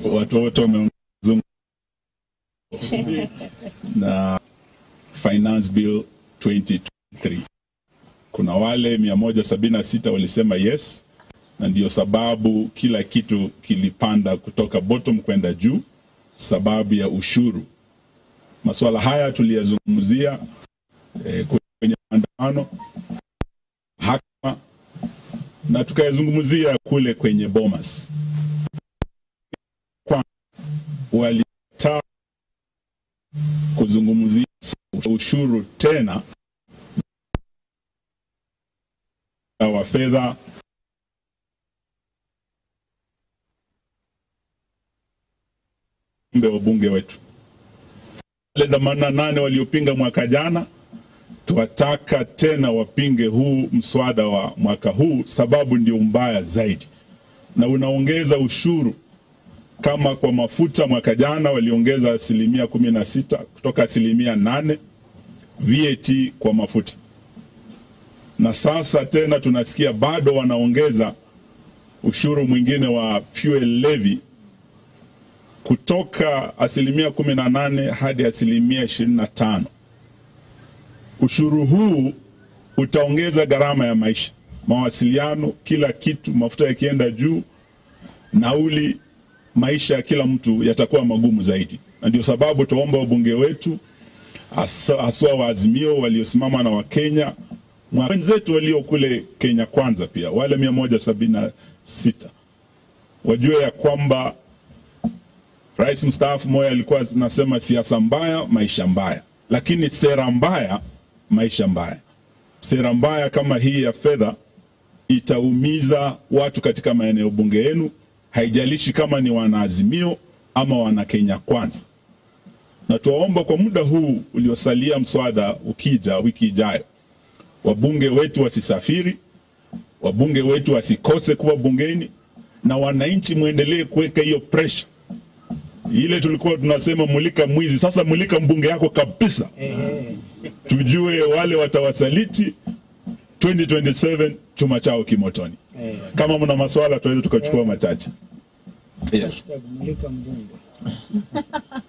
watu wote wameongezwa na finance bill 2023 kuna wale 176 walisema yes na ndio sababu kila kitu kilipanda kutoka bottom kwenda juu sababu ya ushuru masuala haya tuliyazungumzia eh, kwenye maandamano hakma na tukayazungumzia kule kwenye bomas kwa walitaka kuzungumzia ushuru tena wa fedha mbe wa bunge wetu wale themanini na nane waliopinga mwaka jana twataka tena wapinge huu mswada wa mwaka huu sababu ndio mbaya zaidi na unaongeza ushuru kama kwa mafuta mwaka jana waliongeza asilimia kumi na sita kutoka asilimia nane VAT kwa mafuta na sasa tena tunasikia bado wanaongeza ushuru mwingine wa fuel levy kutoka asilimia kumi na nane hadi asilimia ishirini na tano. Ushuru huu utaongeza gharama ya maisha, mawasiliano, kila kitu, mafuta yakienda juu, nauli, maisha ya kila mtu yatakuwa magumu zaidi, na ndio sababu tuomba wabunge wetu haswa wa Azimio waliosimama na Wakenya wenzetu walio kule Kenya Kwanza, pia wale mia moja sabini na sita wajue ya kwamba Rais mstaafu Moi alikuwa anasema siasa mbaya, maisha mbaya, lakini sera mbaya, maisha mbaya. Sera mbaya kama hii ya fedha itaumiza watu katika maeneo bunge yenu, haijalishi kama ni wanaazimio ama wana Kenya Kwanza. Na tuwaomba kwa muda huu uliosalia, mswada ukija wiki ijayo, wabunge wetu wasisafiri, wabunge wetu wasikose kuwa bungeni, na wananchi mwendelee kuweka hiyo pressure ile tulikuwa tunasema mulika mwizi, sasa mulika mbunge yako kabisa, tujue wale watawasaliti 2027 chuma chao kimotoni. Kama mna maswala tuweze tukachukua machache. Yes. kumulika mbunge